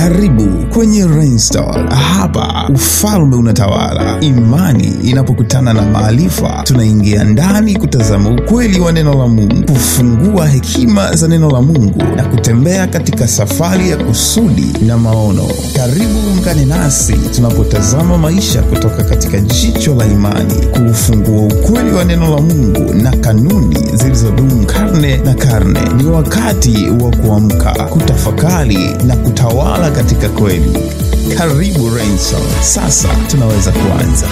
Karibu kwenye Rainstar. Hapa ufalme unatawala. Imani inapokutana na maarifa, tunaingia ndani kutazama ukweli wa neno la Mungu, kufungua hekima za neno la Mungu na kutembea katika safari ya kusudi na maono. Karibu ungane nasi tunapotazama maisha kutoka katika jicho la imani, kuufungua ukweli wa neno la Mungu na kanuni zilizodumu karne na karne. Ni wakati wa kuamka, kutafakari na kutawala katika kweli. Karibu Renson. Sasa tunaweza kuanza.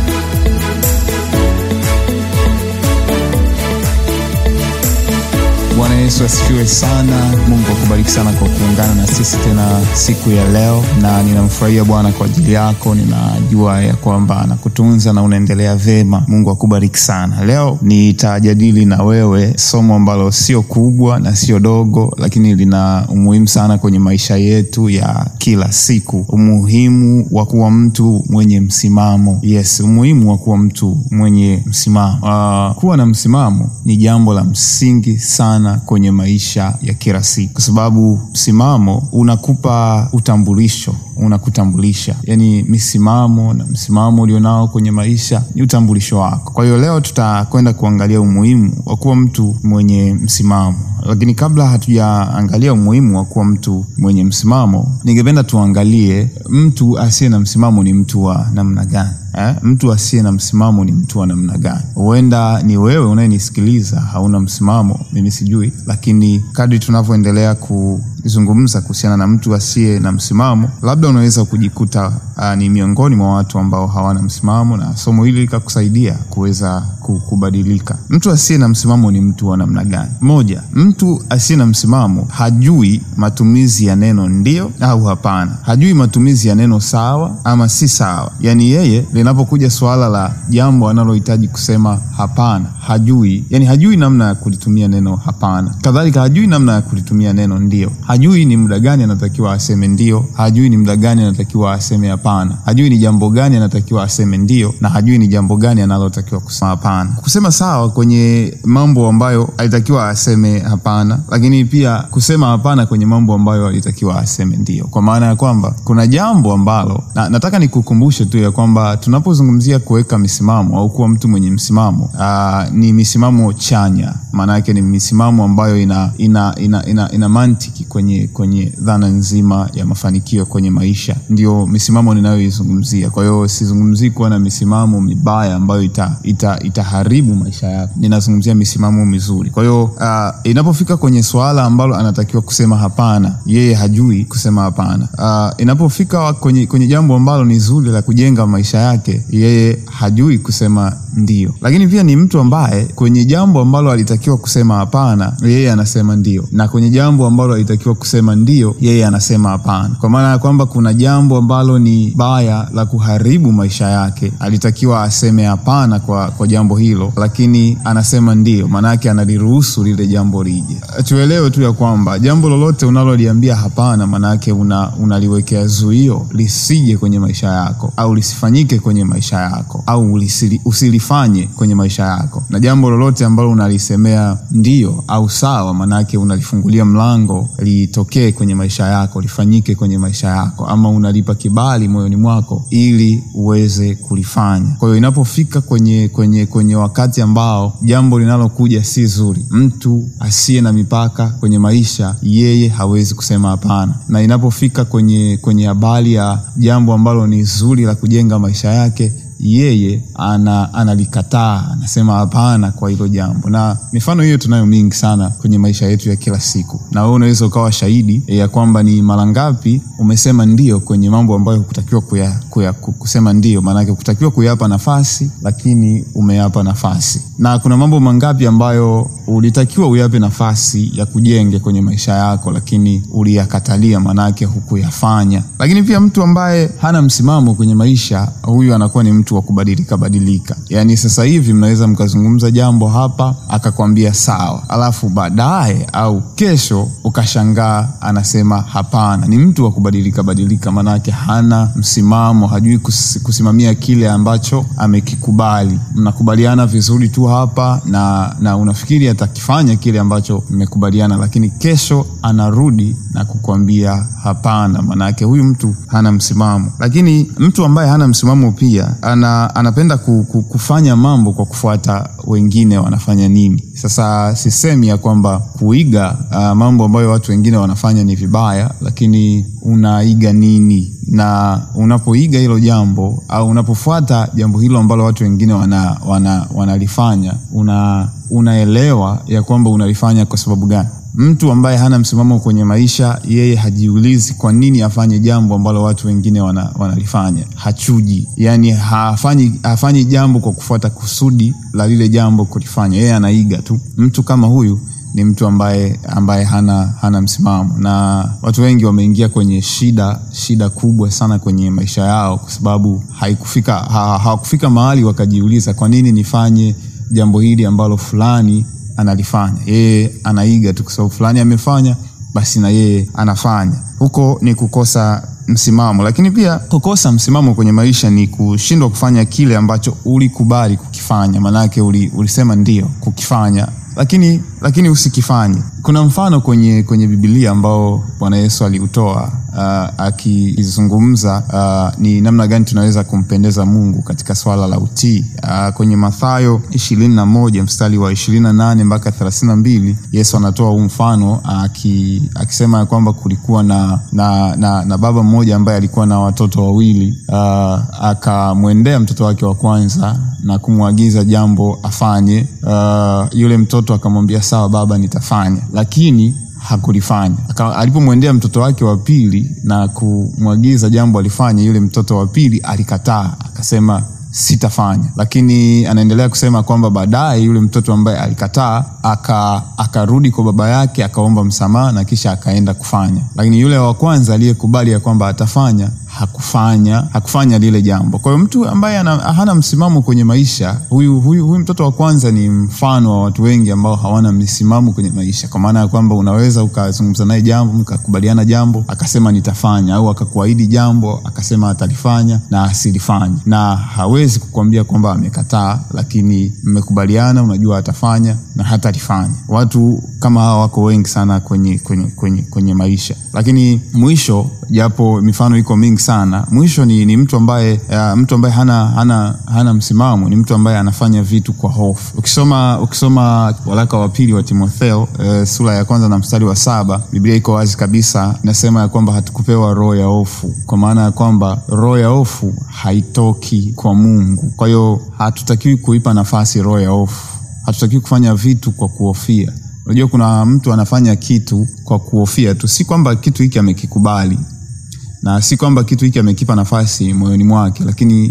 Bwana Yesu asifiwe sana. Mungu akubariki sana kwa kuungana na sisi tena siku ya leo, na ninamfurahia Bwana kwa ajili yako. Ninajua ya kwamba anakutunza na unaendelea vema. Mungu akubariki sana. Leo nitajadili na wewe somo ambalo sio kubwa na sio dogo, lakini lina umuhimu sana kwenye maisha yetu ya kila siku, umuhimu wa kuwa mtu mwenye msimamo. Yes, umuhimu wa kuwa mtu mwenye msimamo. Uh, kuwa na msimamo ni jambo la msingi sana kwenye maisha ya kila siku, kwa sababu msimamo unakupa utambulisho, unakutambulisha. Yani misimamo na msimamo ulionao kwenye maisha ni utambulisho wako. Kwa hiyo leo tutakwenda kuangalia umuhimu wa kuwa mtu mwenye msimamo, lakini kabla hatujaangalia umuhimu wa kuwa mtu mwenye msimamo, ningependa tuangalie mtu asiye na msimamo ni mtu wa namna gani? Eh, mtu asiye na msimamo ni mtu wa namna gani? Huenda ni wewe unayenisikiliza hauna msimamo, mimi sijui, lakini kadri tunavyoendelea kuzungumza kuhusiana na mtu asiye na msimamo, labda unaweza kujikuta uh, ni miongoni mwa watu ambao hawana msimamo, na somo hili likakusaidia kuweza kubadilika. Mtu asiye na msimamo ni mtu wa namna gani? Moja, mtu asiye na msimamo hajui matumizi ya neno ndio au hapana, hajui matumizi ya neno sawa ama si sawa. Yani yeye linapokuja suala la jambo anallohitaji kusema hapana, hajui yani, hajui namna ya kulitumia neno hapana. Kadhalika hajui namna ya kulitumia neno ndio, hajui ni muda gani anatakiwa aseme ndio, hajui ni muda gani anatakiwa aseme hapana, hajui ni jambo gani anatakiwa aseme ndio, na hajui ni jambo gani analotakiwa kusema hapana. Kusema sawa kwenye mambo ambayo alitakiwa aseme hapana, lakini pia kusema hapana kwenye mambo ambayo alitakiwa aseme ndio, kwa maana ya kwamba kuna jambo ambalo na, nataka nikukumbushe tu ya kwamba tunapozungumzia kuweka misimamo au kuwa mtu mwenye msimamo aa, ni misimamo chanya. Maana yake ni misimamo ambayo ina, ina, ina, ina, ina mantiki kwenye, kwenye dhana nzima ya mafanikio kwenye maisha, ndio misimamo ninayoizungumzia. Kwa hiyo sizungumzii kuwa na misimamo mibaya ambayo ita, ita, itaharibu maisha yako, ninazungumzia misimamo mizuri. Kwa hiyo uh, inapofika kwenye suala ambalo anatakiwa kusema hapana, yeye hajui kusema hapana. Uh, inapofika kwenye, kwenye jambo ambalo ni zuri la kujenga maisha yake, yeye hajui kusema ndio. Lakini pia ni mtu ambaye kwenye jambo ambalo alitakiwa kusema hapana, yeye anasema ndio, na kwenye jambo ambalo alitakiwa kusema ndio, yeye anasema hapana, kwa maana ya kwamba kuna jambo ambalo ni baya la kuharibu maisha yake, alitakiwa aseme hapana kwa, kwa jambo hilo, lakini anasema ndio, maana yake analiruhusu lile jambo lije. Tuelewe tu ya kwamba jambo lolote unaloliambia hapana, maana yake una, unaliwekea zuio lisije kwenye maisha yako au lisifanyike kwenye maisha yako au ulisili, usilifanye kwenye maisha yako, na jambo lolote ambalo unalisemea ndio au sawa, maana yake unalifungulia mlango litokee kwenye maisha yako, lifanyike kwenye maisha yako, ama unalipa kibali moyoni mwako ili uweze kulifanya. Kwa hiyo inapofika kwenye, kwenye, kwenye wakati ambao jambo linalokuja si zuri, mtu asiye na mipaka kwenye maisha, yeye hawezi kusema hapana, na inapofika kwenye kwenye habari ya jambo ambalo ni zuri la kujenga maisha yake yeye ana, analikataa anasema hapana kwa hilo jambo, na mifano hiyo tunayo mingi sana kwenye maisha yetu ya kila siku, na wewe unaweza ukawa shahidi ya kwamba ni mara ngapi umesema ndio kwenye mambo ambayo hukutakiwa kuya, kuya, kusema ndio, maanake hukutakiwa kuyapa nafasi, lakini umeyapa nafasi, na kuna mambo mangapi ambayo ulitakiwa uyape nafasi ya kujenge kwenye maisha yako, lakini uliyakatalia, maanake hukuyafanya. Lakini pia mtu ambaye hana msimamo kwenye maisha, huyu anakuwa ni mtu mtu wa kubadilika badilika. Yaani sasa hivi mnaweza mkazungumza jambo hapa akakwambia sawa, alafu baadaye au kesho ukashangaa anasema hapana. Ni mtu wa kubadilika badilika, maanake hana msimamo, hajui kus, kusimamia kile ambacho amekikubali. Mnakubaliana vizuri tu hapa na, na unafikiri atakifanya kile ambacho mmekubaliana, lakini kesho anarudi na kukwambia hapana. Maanake huyu mtu hana msimamo. Lakini mtu ambaye hana msimamo pia ana, anapenda ku, ku, kufanya mambo kwa kufuata wengine wanafanya nini. Sasa sisemi ya kwamba kuiga uh, mambo ambayo watu wengine wanafanya ni vibaya, lakini unaiga nini na unapoiga hilo jambo au unapofuata jambo hilo ambalo watu wengine wana, wana, wanalifanya una, unaelewa ya kwamba unalifanya kwa sababu gani. Mtu ambaye hana msimamo kwenye maisha, yeye hajiulizi kwa nini afanye jambo ambalo watu wengine wana, wanalifanya. Hachuji, yani hafanyi, hafanyi jambo kwa kufuata kusudi la lile jambo kulifanya, yeye anaiga tu. Mtu kama huyu ni mtu ambaye, ambaye hana, hana msimamo, na watu wengi wameingia kwenye shida shida kubwa sana kwenye maisha yao kwa sababu haikufika ha, hawakufika mahali wakajiuliza kwa nini nifanye jambo hili ambalo fulani analifanya. Yeye anaiga tu kwa sababu fulani amefanya, basi na yeye anafanya. Huko ni kukosa msimamo. Lakini pia kukosa msimamo kwenye maisha ni kushindwa kufanya kile ambacho ulikubali kukifanya, maanake uli, ulisema ndio kukifanya lakini lakini usikifanye. Kuna mfano kwenye kwenye Biblia ambao Bwana Yesu aliutoa uh, akizungumza uh, ni namna gani tunaweza kumpendeza Mungu katika swala la utii uh, kwenye Mathayo ishirini na moja mstari wa ishirini na nane mpaka thelathini na mbili Yesu anatoa huu mfano aki, akisema ya kwamba kulikuwa na, na, na, na baba mmoja ambaye alikuwa na watoto wawili uh, akamwendea mtoto wake wa kwanza na kumwagiza jambo afanye. Uh, yule mtoto akamwambia sawa baba, nitafanya, lakini hakulifanya. Alipomwendea mtoto wake wa pili na kumwagiza jambo alifanye, yule mtoto wa pili alikataa, akasema sitafanya. Lakini anaendelea kusema kwamba baadaye yule mtoto ambaye alikataa akarudi kwa baba yake akaomba msamaha na kisha akaenda kufanya. Lakini yule wa kwanza aliyekubali ya kwamba atafanya hakufanya hakufanya lile jambo. Kwa hiyo mtu ambaye ana, hana msimamo kwenye maisha huyu, huyu, huyu mtoto wa kwanza ni mfano wa watu wengi ambao hawana msimamo kwenye maisha, kwa maana ya kwamba unaweza ukazungumza naye jambo mkakubaliana jambo akasema nitafanya, au akakuahidi jambo akasema atalifanya na asilifanye, na hawezi kukuambia kwamba amekataa, lakini mmekubaliana, unajua atafanya na hatalifanya. Watu kama hawa wako wengi sana kwenye, kwenye, kwenye, kwenye maisha, lakini mwisho, japo mifano iko mingi sana mwisho ni, ni mtu ambaye uh, mtu ambaye hana, hana, hana msimamo ni mtu ambaye anafanya vitu kwa hofu. Ukisoma ukisoma waraka wa pili wa Timotheo uh, sura ya kwanza na mstari wa saba Biblia iko wazi kabisa, inasema ya kwamba hatukupewa roho ya hofu, kwa maana ya kwamba roho ya hofu haitoki kwa Mungu. Kwa hiyo hatutakiwi kuipa nafasi roho ya hofu, hatutakiwi kufanya vitu kwa kuhofia. Unajua, kuna mtu anafanya kitu kwa kuhofia tu, si kwamba kitu hiki amekikubali na si kwamba kitu hiki amekipa nafasi moyoni mwake, lakini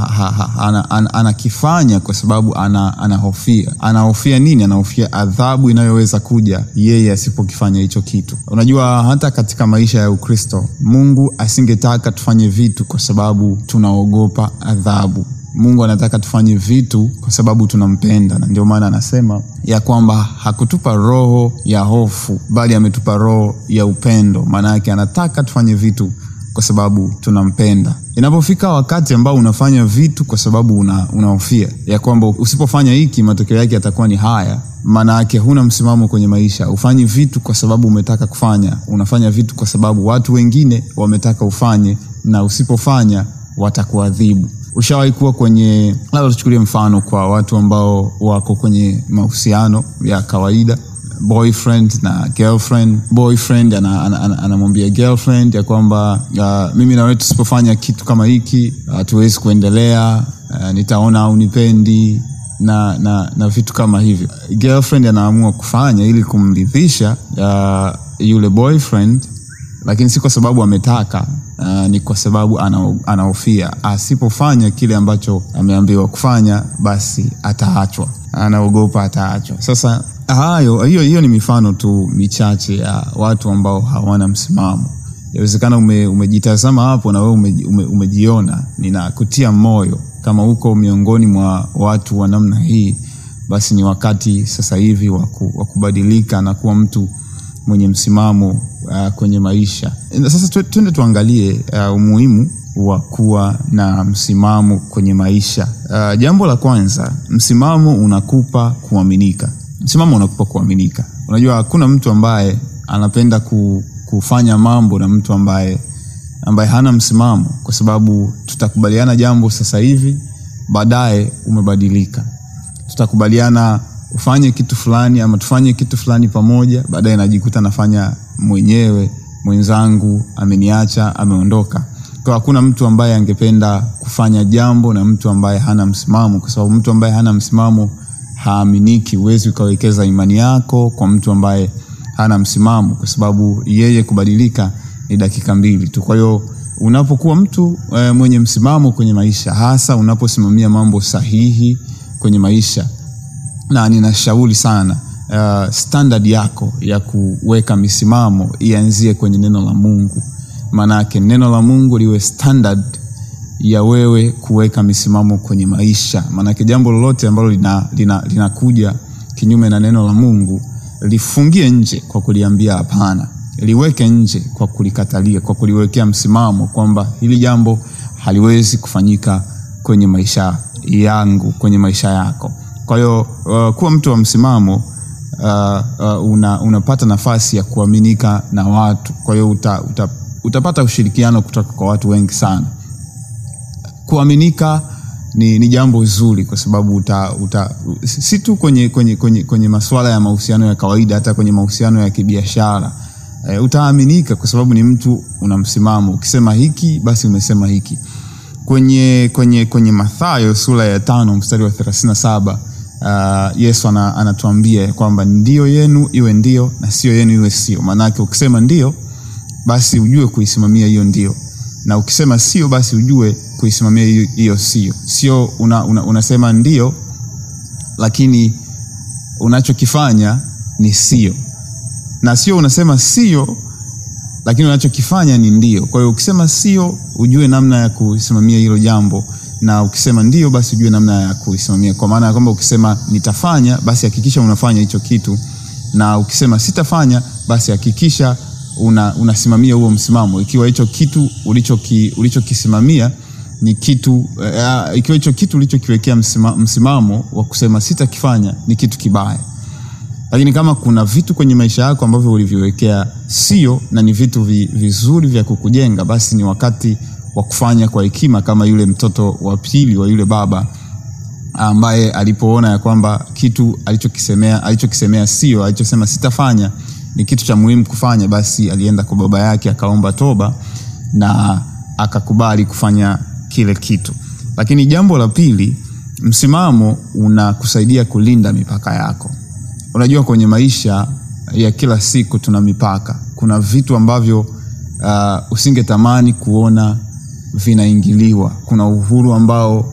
anakifanya ana kwa sababu anahofia. Ana anahofia nini? Anahofia adhabu inayoweza kuja yeye asipokifanya hicho kitu. Unajua, hata katika maisha ya Ukristo Mungu asingetaka tufanye vitu kwa sababu tunaogopa adhabu. Mungu anataka tufanye vitu kwa sababu tunampenda, na ndio maana anasema ya kwamba hakutupa roho ya hofu, bali ametupa roho ya upendo. Maana yake anataka tufanye vitu kwa sababu tunampenda. Inapofika wakati ambao unafanya vitu kwa sababu unahofia una ya kwamba usipofanya hiki matokeo yake yatakuwa ni haya, maana yake huna msimamo kwenye maisha. Ufanyi vitu kwa sababu umetaka kufanya, unafanya vitu kwa sababu watu wengine wametaka ufanye, na usipofanya watakuadhibu. Ushawahi kuwa kwenye, labda tuchukulie mfano kwa watu ambao wako kwenye mahusiano ya kawaida boyfriend na girlfriend. Boyfriend anamwambia ana, ana, ana girlfriend ya kwamba uh, mimi na wewe tusipofanya kitu kama hiki hatuwezi uh, kuendelea uh, nitaona au nipendi na, na, na vitu kama hivyo. Girlfriend anaamua kufanya ili kumridhisha uh, yule boyfriend, lakini si kwa sababu ametaka uh, ni kwa sababu anahofia asipofanya kile ambacho ameambiwa kufanya, basi ataachwa, anaogopa ataachwa. Sasa hayo hiyo hiyo ni mifano tu michache ya watu ambao hawana msimamo. Inawezekana ume, umejitazama hapo na wewe ume, ume, umejiona. Ninakutia moyo kama uko miongoni mwa watu wa namna hii basi ni wakati sasa hivi wa kubadilika na kuwa mtu mwenye msimamo uh, kwenye maisha sasa twende tuangalie uh, umuhimu wa kuwa na msimamo kwenye maisha uh, jambo la kwanza msimamo unakupa kuaminika msimamo unakupa kuaminika unajua hakuna mtu ambaye anapenda ku, kufanya mambo na mtu ambaye ambaye hana msimamo kwa sababu tutakubaliana jambo sasa hivi baadaye umebadilika tutakubaliana ufanye kitu fulani ama tufanye kitu fulani pamoja baadaye najikuta nafanya mwenyewe mwenzangu ameniacha ameondoka kwa hakuna mtu ambaye angependa kufanya jambo na mtu ambaye hana msimamo kwa sababu mtu ambaye hana msimamo haaminiki huwezi ukawekeza imani yako kwa mtu ambaye hana msimamo kwa sababu yeye kubadilika ni dakika mbili tu kwa hiyo unapokuwa mtu e, mwenye msimamo kwenye maisha hasa unaposimamia mambo sahihi kwenye maisha na ninashauri sana uh, standard yako ya kuweka misimamo ianzie kwenye neno la mungu maanake neno la mungu liwe standard ya wewe kuweka misimamo kwenye maisha maanake jambo lolote ambalo linakuja lina, lina, lina kinyume na neno la mungu lifungie nje kwa kuliambia hapana liweke nje kwa kulikatalia kwa kuliwekea msimamo kwamba hili jambo haliwezi kufanyika kwenye maisha yangu kwenye maisha yako kwa hiyo uh, kuwa mtu wa msimamo uh, uh, una, unapata nafasi ya kuaminika na watu kwa hiyo uta, uta, utapata ushirikiano kutoka kwa watu wengi sana kuaminika ni, ni jambo zuri kwa sababu uta, uta, si tu kwenye, kwenye, kwenye, kwenye masuala ya mahusiano ya kawaida hata kwenye mahusiano ya kibiashara e, utaaminika kwa sababu ni mtu una msimamo ukisema hiki basi umesema hiki kwenye, kwenye, kwenye mathayo sura ya tano mstari wa thelathini na saba uh, yesu ana, anatuambia kwamba ndio yenu iwe ndio na sio yenu iwe sio maanake ukisema ndio basi ujue kuisimamia hiyo ndio na ukisema sio basi ujue kuisimamia hiyo sio sio una, una, unasema ndio lakini unachokifanya ni sio na sio unasema sio lakini unachokifanya ni ndio kwa hiyo ukisema sio ujue namna ya kusimamia hilo jambo na ukisema ndio basi ujue namna ya kuisimamia kwa maana ya kwamba ukisema nitafanya basi hakikisha unafanya hicho kitu na ukisema sitafanya basi hakikisha una, unasimamia huo msimamo ikiwa hicho kitu ulichokisimamia ulicho ni kitu uh, ikiwa hicho kitu ulichokiwekea msima, msimamo wa kusema sitakifanya ni kitu kibaya lakini kama kuna vitu kwenye maisha yako ambavyo uliviwekea sio na ni vitu vi, vizuri vya kukujenga basi ni wakati wa kufanya kwa hekima kama yule mtoto wa pili wa yule baba ambaye alipoona ya kwamba kitu alichokisemea alichokisemea sio alichosema sitafanya ni kitu cha muhimu kufanya basi alienda kwa baba yake akaomba toba na akakubali kufanya kile kitu lakini jambo la pili msimamo unakusaidia kulinda mipaka yako unajua kwenye maisha ya kila siku tuna mipaka kuna vitu ambavyo uh, usingetamani kuona vinaingiliwa kuna uhuru ambao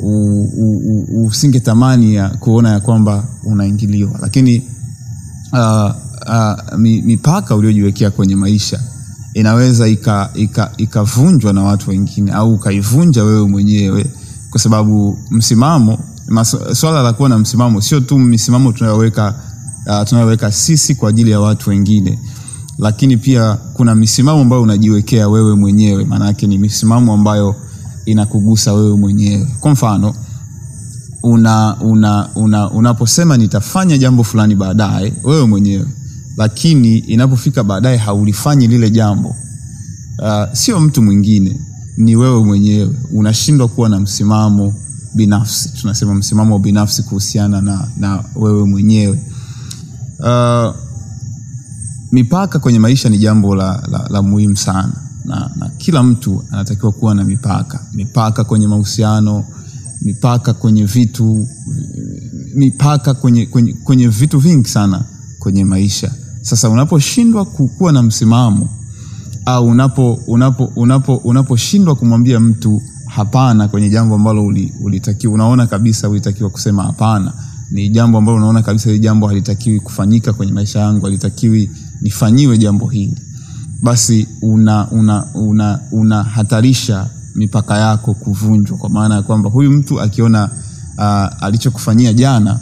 usingetamani ya kuona ya kwamba unaingiliwa lakini uh, uh, mipaka uliojiwekea kwenye maisha inaweza ikavunjwa ika, ika na watu wengine au ukaivunja wewe mwenyewe kwa sababu msimamo swala la kuwa na msimamo sio tu misimamo tunayoweka uh, tunayoweka sisi kwa ajili ya watu wengine lakini pia kuna misimamo ambayo unajiwekea wewe mwenyewe maanake ni misimamo ambayo inakugusa wewe mwenyewe kwa mfano una, una, una, unaposema nitafanya jambo fulani baadaye wewe mwenyewe lakini inapofika baadaye haulifanyi lile jambo uh, sio mtu mwingine ni wewe mwenyewe unashindwa kuwa na msimamo binafsi tunasema msimamo binafsi kuhusiana na, na wewe mwenyewe uh, mipaka kwenye maisha ni jambo la, la, la muhimu sana na, na kila mtu anatakiwa kuwa na mipaka mipaka kwenye mahusiano mipaka kwenye vitu mipaka kwenye, kwenye, kwenye vitu vingi sana kwenye maisha sasa unaposhindwa kuwa na msimamo au unapo unapo unapo unaposhindwa kumwambia mtu hapana kwenye jambo ambalo ulitakiwa unaona kabisa ulitakiwa kusema hapana ni jambo ambalo unaona kabisa hili jambo halitakiwi kufanyika kwenye maisha yangu halitakiwi nifanyiwe jambo hili basi unahatarisha una, una, una mipaka yako kuvunjwa kwa maana ya kwamba huyu mtu akiona uh, alichokufanyia jana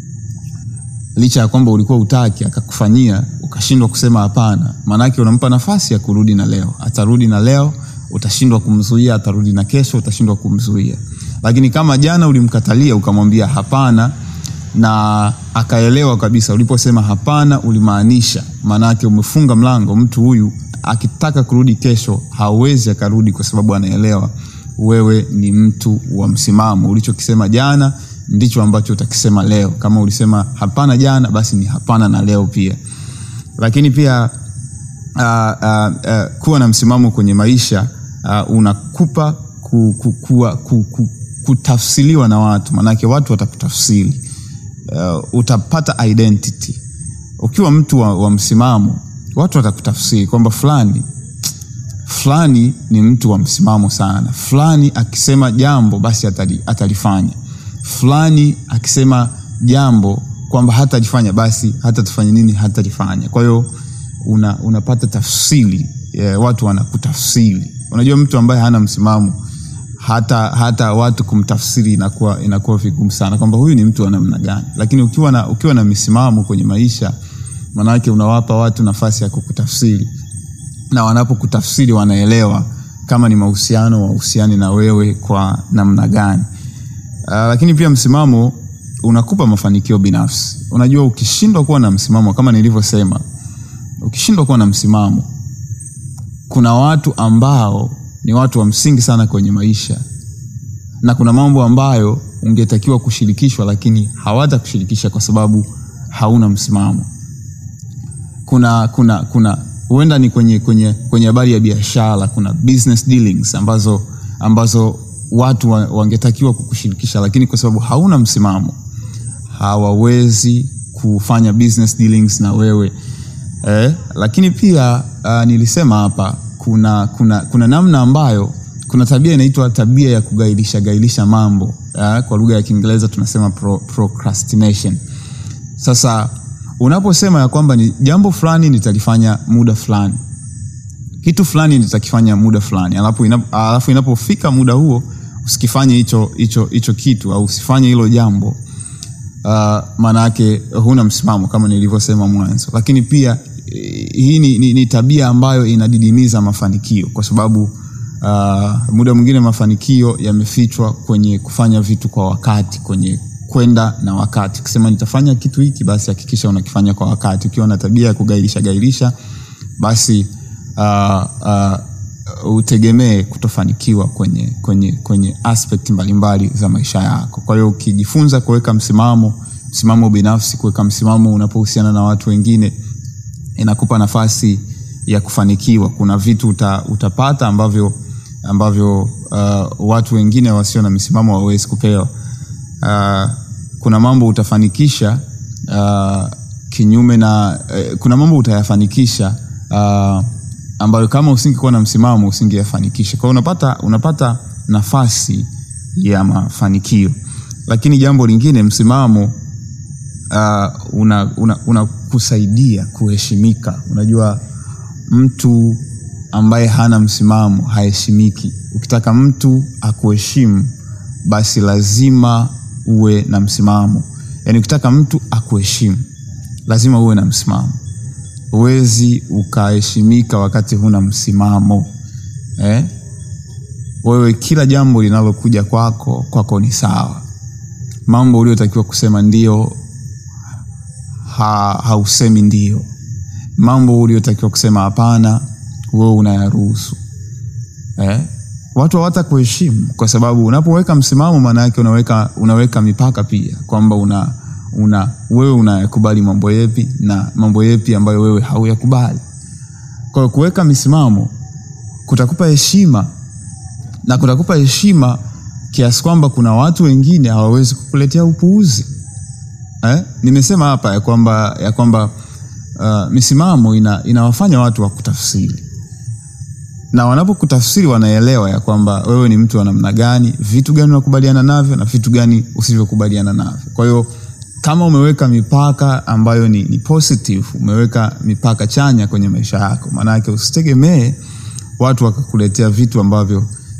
licha ya kwamba ulikuwa utaki akakufanyia ukashindwa kusema hapana maanake unampa nafasi ya kurudi na leo atarudi na leo utashindwa kumzuia atarudi na kesho utashindwa kumzuia lakini kama jana ulimkatalia ukamwambia hapana na akaelewa kabisa uliposema hapana ulimaanisha maanake umefunga mlango mtu huyu akitaka kurudi kesho hawezi akarudi kwa sababu anaelewa wewe ni mtu wa msimamo ulichokisema jana ndicho ambacho utakisema leo kama ulisema hapana jana basi ni hapana na leo pia lakini pia uh, uh, uh, kuwa na msimamo kwenye maisha uh, unakupa ku, ku, ku, ku, ku, kutafsiriwa na watu maanake watu watakutafsiri uh, utapata identity ukiwa mtu wa, wa msimamo watu watakutafsiri kwamba fulani fulani ni mtu wa msimamo sana fulani akisema jambo basi atali, atalifanya fulani akisema jambo kwamba hatalifanya basi hatatufanya nini hatalifanya kwa hiyo una, unapata tafsiri yeah, watu wanakutafsiri unajua mtu ambaye hana msimamo hata hata watu kumtafsiri inakuwa inakuwa vigumu sana kwamba huyu ni mtu wa namna gani lakini ukiwa na, ukiwa na misimamo kwenye maisha maanake unawapa watu nafasi ya kukutafsiri na wanapokutafsiri wanaelewa kama ni mahusiano wahusiani na wewe kwa namna gani uh, lakini pia msimamo unakupa mafanikio binafsi unajua ukishindwa kuwa na msimamo kama nilivyosema ukishindwa kuwa na msimamo kuna watu ambao ni watu wa msingi sana kwenye maisha na kuna mambo ambayo ungetakiwa kushirikishwa lakini hawata kushirikisha kwa sababu hauna msimamo kuna kuna kuna huenda ni kwenye kwenye kwenye habari ya biashara kuna business dealings ambazo ambazo watu wa, wangetakiwa kukushirikisha lakini kwa sababu hauna msimamo hawawezi kufanya business dealings na wewe eh, lakini pia uh, nilisema hapa kuna kuna kuna namna ambayo kuna tabia inaitwa tabia ya kugailisha gailisha mambo uh, kwa lugha ya kiingereza tunasema pro, procrastination sasa unaposema ya kwamba ni jambo fulani nitalifanya muda fulani kitu fulani nitakifanya muda fulani alafu, inap, alafu inapofika muda huo usikifanye hicho hicho hicho kitu au usifanye hilo jambo uh, maana yake huna msimamo kama nilivyosema mwanzo lakini pia hii ni, ni, ni tabia ambayo inadidimiza mafanikio kwa sababu uh, muda mwingine mafanikio yamefichwa kwenye kufanya vitu kwa wakati kwenye kwenda na wakati ukisema nitafanya kitu hiki basi hakikisha unakifanya kwa wakati ukiwa na tabia ya kugairisha gairisha basi uh, uh, utegemee kutofanikiwa kwenye, kwenye, kwenye aspect mbalimbali za maisha yako kwa hiyo ukijifunza kuweka msimamo msimamo binafsi kuweka msimamo unapohusiana na watu wengine inakupa nafasi ya kufanikiwa kuna vitu uta, utapata ambavyo ambavyo uh, watu wengine wasio na misimamo hawawezi kupewa uh, kuna mambo utafanikisha uh, kinyume na uh, kuna mambo utayafanikisha uh, ambayo kama usingekuwa na msimamo usingeyafanikisha kwao unapata unapata nafasi ya mafanikio lakini jambo lingine msimamo uh, unakusaidia una, una kuheshimika unajua mtu ambaye hana msimamo haheshimiki ukitaka mtu akuheshimu basi lazima uwe na msimamo yaani ukitaka mtu akuheshimu lazima uwe na msimamo huwezi ukaheshimika wakati huna msimamo eh? wewe kila jambo linalokuja kwako kwako ni sawa mambo uliotakiwa kusema ndio ha, hausemi ndio mambo uliotakiwa kusema hapana wewe unayaruhusu eh? watu hawata kuheshimu kwa sababu unapoweka msimamo maana yake unaweka, unaweka mipaka pia kwamba una, una wewe unayakubali mambo yepi na mambo yepi ambayo wewe hauyakubali kwa hiyo kuweka misimamo kutakupa heshima na kutakupa heshima kiasi kwamba kuna watu wengine hawawezi kukuletea upuuzi eh? nimesema hapa ya kwamba ya kwamba uh, misimamo ina, inawafanya watu wakutafsiri na wanapokutafsiri wanaelewa ya kwamba wewe ni mtu wa namna gani vitu gani unakubaliana navyo na vitu gani usivyokubaliana navyo kwa hiyo kama umeweka mipaka ambayo ni, ni positive umeweka mipaka chanya kwenye maisha yako maanake usitegemee watu wakakuletea vitu ambavyo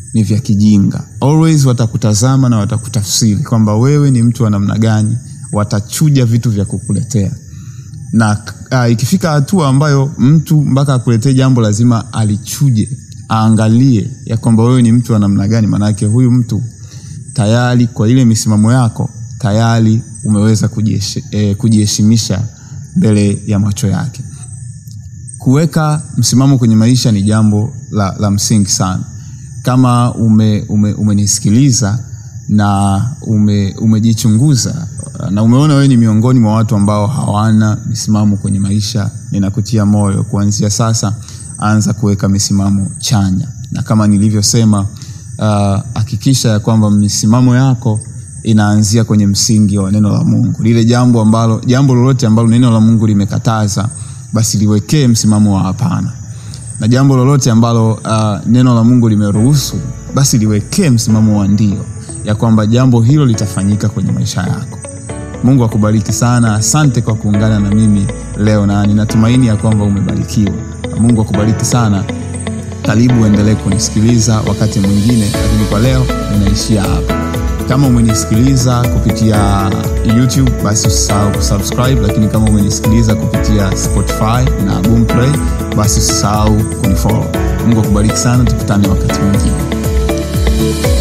ni vya kijinga always watakutazama na watakutafsiri kwamba wewe ni mtu wa namna gani watachuja vitu vya kukuletea na uh, ikifika hatua ambayo mtu mpaka akuletee jambo lazima alichuje aangalie ya kwamba wewe ni mtu wa namna gani maanake huyu mtu tayari kwa ile misimamo yako tayari umeweza kujiheshi- eh, kujiheshimisha mbele ya macho yake kuweka msimamo kwenye maisha ni jambo la, la msingi sana kama ume, ume, umenisikiliza na ume, umejichunguza na umeona wewe ni miongoni mwa watu ambao hawana misimamo kwenye maisha ninakutia moyo kuanzia sasa anza kuweka misimamo chanya na kama nilivyosema ah, hakikisha ya kwamba misimamo yako inaanzia kwenye msingi wa neno la mungu lile jambo ambalo jambo lolote ambalo neno la mungu limekataza basi liwekee msimamo wa hapana na jambo lolote ambalo uh, neno la mungu limeruhusu basi liwekee msimamo wa ndio ya kwamba jambo hilo litafanyika kwenye maisha yako mungu akubariki sana asante kwa kuungana na mimi leo na ninatumaini ya kwamba umebarikiwa mungu akubariki sana karibu uendelee kunisikiliza wakati mwingine lakini kwa leo ninaishia hapa kama umenisikiliza kupitia youtube basi usisahau kusubscribe lakini kama umenisikiliza kupitia spotify na boomplay basi usisahau kunifollow mungu akubariki sana tukutane wakati mwingine